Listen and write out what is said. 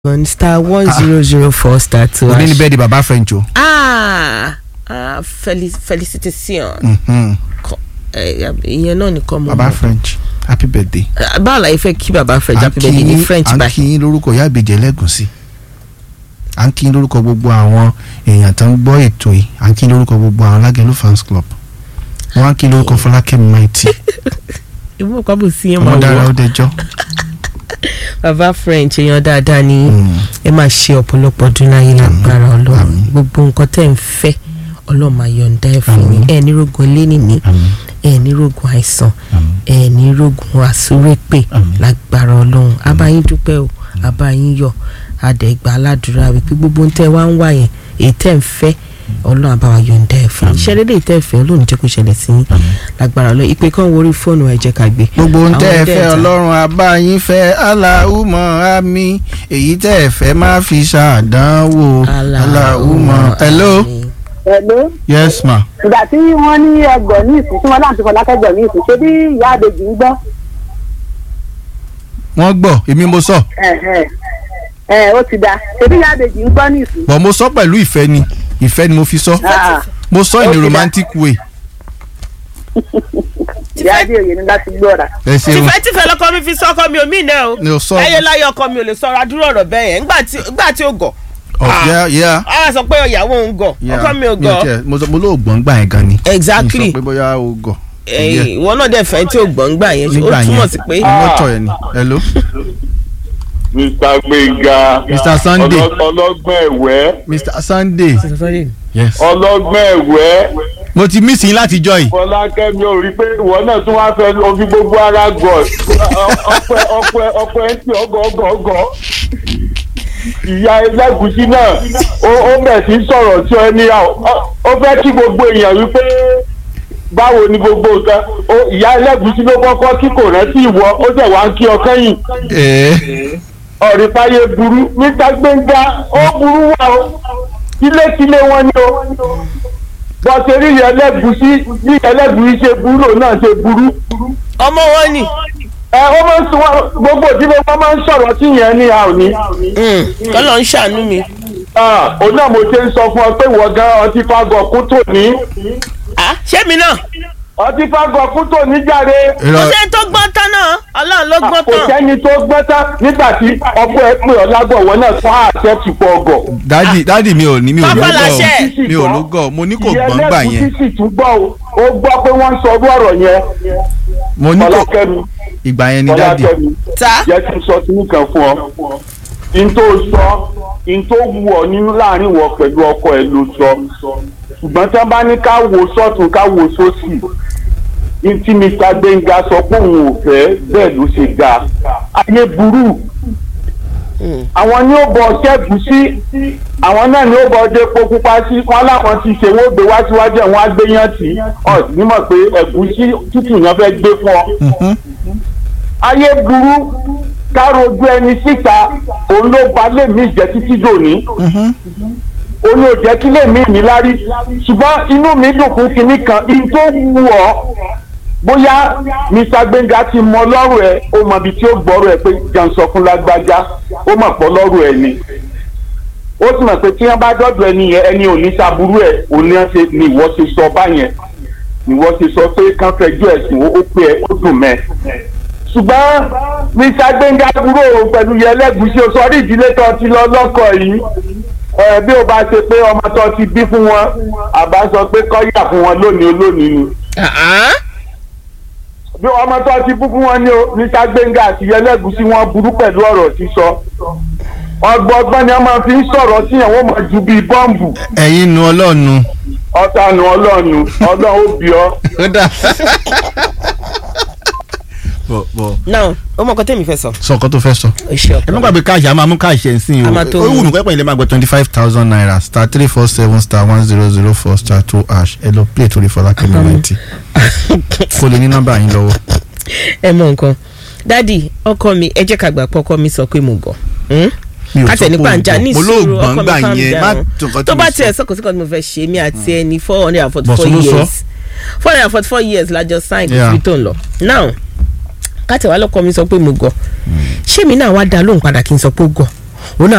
one star one zero zero four star two òní ni hash. bẹ́ẹ̀ di baba french o. ah ah felic felicitation Mhm. Kọ- eh, ìyẹn náà nìkan mo baba mọ̀. french happy birthday. Ah, báwo la yẹ fẹ́ kí baba french À ń happy birthday ní kí- french à ń báyìí. kí yín lórúkọ ìyá ìbejì ẹlẹ́gùnsí à ń kí yín lórúkọ gbogbo àwọn èèyàn tó ń gbọ́ ètò yìí à ń kí yín lórúkọ gbogbo àwọn alágẹ̀lú fans club wọ́n á kí yín lórúkọ fọlákẹ́mi maiti ìmú ọ̀pá bò sí yẹn máa ọmọdára wọ̀ ọdẹjọ́ baba french èèyàn dáadáa ni Mm. ẹ máa ṣe ọ̀pọ̀lọpọ̀ ọdún láyé lágbára ọlọ́run Àmín. gbogbo nǹkan tẹ́ ń fẹ́ ọlọ́run máa yọ̀ǹda ẹ̀ fún yín Àmín. ẹ̀ ní rogun elénìní àmín ẹ̀ ní rogun àìsàn àmín ẹ̀ ní rogun àsúrépè Àmín. lágbára ọlọ́run abáyín dúpẹ́ o abáyín yọ̀ adẹ̀gbà aládùúrà wípé gbogbo ń tẹ́ wá ń wà yẹn èyí tẹ́ ń fẹ́ ọlọ́run àbáwá yọ̀ǹda ẹ̀ fún yín Àmín. ṣẹlẹ̀ lè tẹ́ fẹ́ ọlọ́run jẹ́ kó ṣẹlẹ̀ sí yín Àmín. lágbára ọlọ́run ìpè kan worí fóònù ẹ̀ jẹ́ ká gbé gbogbo ń tẹ́ ẹ Àwọn fẹ́ dẹ́ẹ̀ta. ọlọ́run abáyín fẹ́ aláhùmọ̀ àmì èyí tẹ́ ẹ fẹ́ má fi ṣàdánwò aláhùmọ̀ hello Hello. yes ma ìgbà tí wọ́n ní ẹgbọ̀n ní ìsìn tí wọ́n láǹtí fọlákẹ́gbọ̀n ní ìsìn ṣé bí ìyá àbèjì ń gbọ́ wọ́n gbọ́ èmi mo sọ Ẹ̀hẹ̀. ẹ̀ ó ti da ṣé bí ìyá àbèjì ń gbọ́ ní ìsìn. bọ̀ mo sọ pẹ̀lú ìfẹ́ ni ìfẹ́ ni mo fi sọ Ah, mo sọ Ó in a ti dá. romantic way ìyá àbèjì ní láti gbọ́ra. ẹ ṣeun tìfẹ́tìfẹ́ lọ́kọ mi fi sọ ọkọ mi ò mí náà o ni o sọ láyé láyé ọkọ mi ò lè sọ̀rọ̀ àdúrà ọ̀rọ̀ bẹ́ẹ̀ yẹn ńgbà tí ńgbà tí ó gọ̀ ọ yá yá á sọ pé ìyàwó òun gọ̀ ọkọ mi ò gọ̀ mo sọ mo lóò gbọ́n gbà yẹn gan ni exactly mi sọ pé bóyá o gọ̀ ẹ̀yin ìwọ náà dẹ̀ fẹ́ tí ò gbọ́n gbà yẹn ó nígbà túmọ̀ yẹn sí pé mọ́tò yẹn ni hello mr gbẹ̀ngà Mr. Sunday. ọlọ́- ọlọ́gbọ́n ẹ̀wẹ́ mr sunday yes ọlọ́gbọ́n ẹ̀wẹ́ mo ti mí sí i láti jọ yìí fọlákẹ́mi ò rí pé ìwọ náà tún wá fẹ́ omi gbogbo ara gọ̀ ọpẹ ọpẹ ọpẹ ń tì ọgọ ọgọ ọgọ ìyá ẹlẹ́gùsí náà ó ó bẹ̀ sí sọ̀rọ̀ tí ó ní ó fẹ́ kí gbogbo èèyàn wípé báwo ni gbogbo nǹkan ó ìyá ẹlẹ́gùsí ló kọ́kọ́ kí kò rántí ìwọ ó jẹ̀ wá ń kí ọ kẹ́yìn ẹ̀ẹ́ ọ̀rìfáyé burú níta gbẹ̀ngà ó burú wà ó tilétilé wọn ni ó bọ́sẹ̀ rí ẹlẹ́gùsí bí ẹlẹ́gùsí ṣe burú òun náà ṣe burú ọmọ wọn ni ẹ ó máa ń sọ wọn gbogbo ìdílé wọn máa ń sọ̀rọ̀ tí yẹn ní a ò ní. kọ́lọ̀ ń ṣàánú mi Ah, òun náà mo ṣe ń sọ fún ọ pé ìwọ gan ọtí fagọ kú tò ní Ah, ṣé mi náà ọtí fagọ kú tò ní jáde kò irọ́ sẹ́ni tó gbọ́n tán náà ọlọ́run ló gbọ́n kò tán sẹ́ni tó gbọ́n tán nígbà tí ọkọ ẹ pè ọ lágbọ̀wọ́ náà fún àṣẹ ti pọ̀ ọgọ̀. dádì dádì mi ò ní mi ò Pápá ló láṣẹ. gọ̀ mi ò ló gọ̀ mo ní kò gbọ́n gbà ìyẹn yẹn lẹ́kùn sì tún gbọ́ o ó gbọ́ pé wọ́n ń sọ ọdún ọ̀rọ̀ yẹn mo ní kò fọlákẹ́mi ìgbà yẹn ni dádì fọlákẹ́mi ta jẹ́ kí n sọ sínú kan fún ọ n tó sọ n tó wù ọ nínú láàrin wọ pẹ̀lú ọkọ ẹ ló sọ ṣùgbọ́n tí wọ́n bá ní ká wo sọ́tún ká wo sósì n tí mr gbẹ̀ngà sọ pé òun ò fẹ́ bẹ́ẹ̀ ló ṣe ga ayé burú àwọn ní ó bọ ṣẹ́gun sí àwọn náà ní ó bọ dépo pupa sí wọn láwọn ti ṣe wọ́n gbé wá síwájú ẹ̀ wọ́n á gbé yán tì í ọ̀ nímọ̀ pé ẹ̀gúsí tútù yẹn fẹ́ gbé fún ọ Mhm. ayé burú károjú ẹni síta òun ló ba lèmi jẹ títí dòní Mhm. òun ò jẹ́ kí lèmi mi lárí ṣùgbọ́n inú mi dùn fún kinní kan in tó wù ọ́ bóyá mr gbẹ̀ngà ti mọ lọ́rùn ẹ̀ ó mọ ibi tí ó gbọ́rọ̀ ẹ̀ pé jẹun sọ fún lágbájá ó mọ̀ pọ̀ lọ́rùn ẹ̀ ni ó sì mọ̀ pé tí wọ́n bá dọ́dọ̀ ẹni yẹn ẹni ò ní ṣàbúrú ẹ̀ òun ni wọ́n ṣe ni ìwọ ṣe sọ báyẹn ni ìwọ ṣe sọ pé kán fẹjọ́ ẹ̀sùn ó pé ẹ ó dùn mẹ́ ṣùgbọ́n mr gbẹ̀ngà dúró pẹ̀lú yẹlẹ́gùsí o sọ rí ìdílé tó ti lọ lọ́kọ̀ yìí ẹ bí o bá ṣe pé ọmọ tó ti bí fún wọn àbá sọ pé kọ́yà fún wọn lónìí olónìí ni bí ọmọ tó ti bú fún wọn ní o mr gbẹ̀ngà àti yẹlẹ́gùsí wọn burú pẹ̀lú ọ̀rọ̀ sísọ ọgbọ́gbọ́n ni wọ́n máa fi ń sọ̀rọ̀ sí yẹn wọ́n máa ju bíi bọ́ǹbù ẹ̀yin nu ọlọ́ọ̀nu ọ̀tànù ọlọ́ọ̀nù ọlọ́run ó bí ọ. ó dà bọ̀ bọ̀ náà ó mọ̀ nǹkan tẹ́mi fẹ́ sọ sọ nǹkan tó fẹ́ sọ o ṣe ẹ má ọ̀pọ̀ gbàgbé káàṣì a máa mú káàṣì ẹ̀ ń sìn A máa tó o ó mú. wù mí pẹ́pẹ́ ilé máa gbọ́ twenty five thousand naira star three four seven star one zero zero four star two hash ẹ lọ play torí fọlákẹ́mi ninety kó lè ní nọ́mbà yín lọ́wọ́. ẹ mọ nǹkan dádì ọkọ mi ẹ jẹ́ ká gbà pé ọkọ mi sọ pé mo gọ̀ hmm? mi ò sọ kátẹ pé nípa o ǹjà ní gbọ́. mo lóò ìṣòro gbọ́n ọkọ mi gbà calm yẹn má down tó nǹkan tó tí bá mo tiẹ̀ sọ. sọ́kò síkò tí mo fẹ́ ṣe mí àti ẹni four hundred and forty Bọ̀sùn four ló sọ. years four hundred and forty four years la jọ sign kò Yeah. síbi tó ń lọ now kátẹ wà lọ́kọ mi sọ pé mo gọ̀ ṣé mi náà wá dá lóhùn padà kí n sọ pé ó gọ̀ òun náà